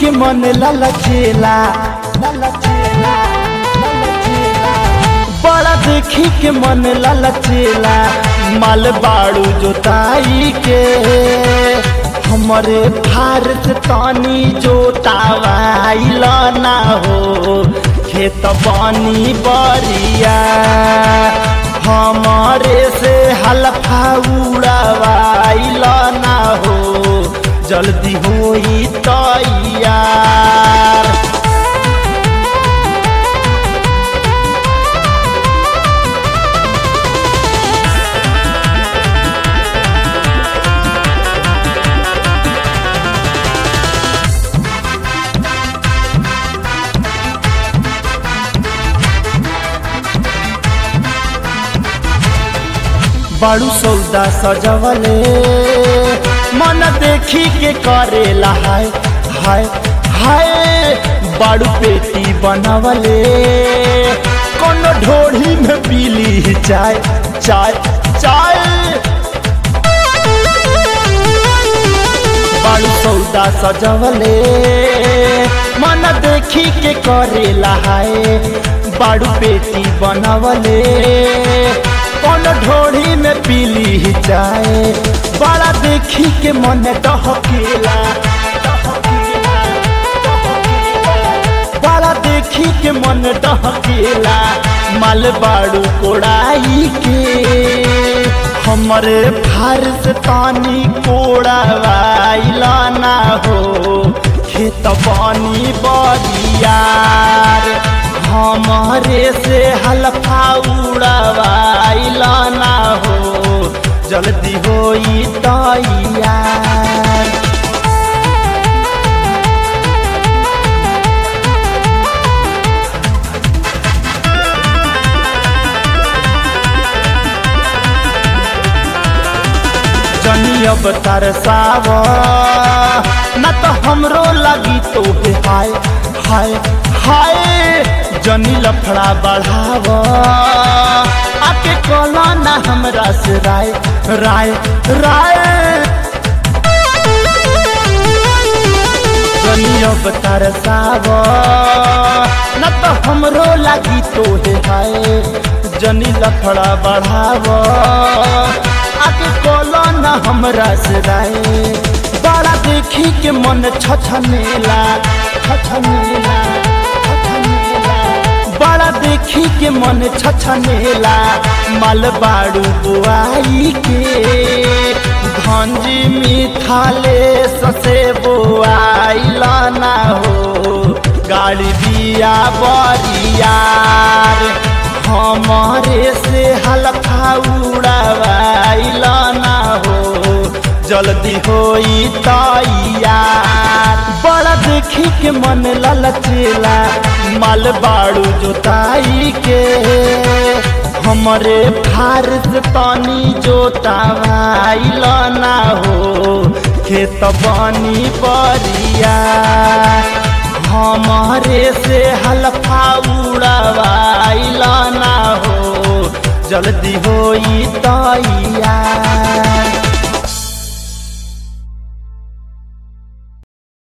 के मन ललचेला ललचेला ललचेला बड़ा देखी के मन ललचेला माल बाड़ू जोताई के हमरे भारत तानी जोतावाइल ना हो खेत बानी बरिया हमारे से हलफा उड़ावाइल ना हो जल्दी होई तैयार बड़ू सौदा सजवले मन देखी के करेला हाय हाय हाय बड़ू पेटी बनवले कोनो ढोढ़ी में पीली चाय चाय चाय बड़ू सौदा सजवले मन देखी के करेला हाय बड़ू पेटी बनवले कौन ढोड़ी में पीली जाए बड़ा देखी के मन डहकेला बड़ा देखी के मन डहकेला माल बाड़ू कोड़ाई के हमरे फारस तानी कोड़ावाइला ना हो खेत पानी बरियार हमारे से हलफा उड़ावाइल ना हो जल्दी होई तैयार जनी अब तरसाव न तो हमरो लगी तो हाय हाय हाय जनी लफड़ा बढ़ाव आके कोला ना हमरा से राय राय राय जनी अब तरसाव न तो हमरो लगी तो हाय जनी लफड़ा बढ़ाव आके कोला ना हमरा से राय बड़ा देखी के मन छछनेला छछनेला बड़ा देखी के मन छछनेला माल बाड़ू बुआई के धंजी मिथाले ससे बुआइल ना हो गाड़ी बिया बरियार हमारे से हलफा उड़ावाइल ना हो जल्दी होई तैयार बड़ा देखी के मन ललचेला माल बाड़ू जोताई के हमरे फारस तानी जोतावाइल ना हो खेत बानी बरिया हमारे से हलफा उड़ावाइल ना हो जल्दी होई तैयार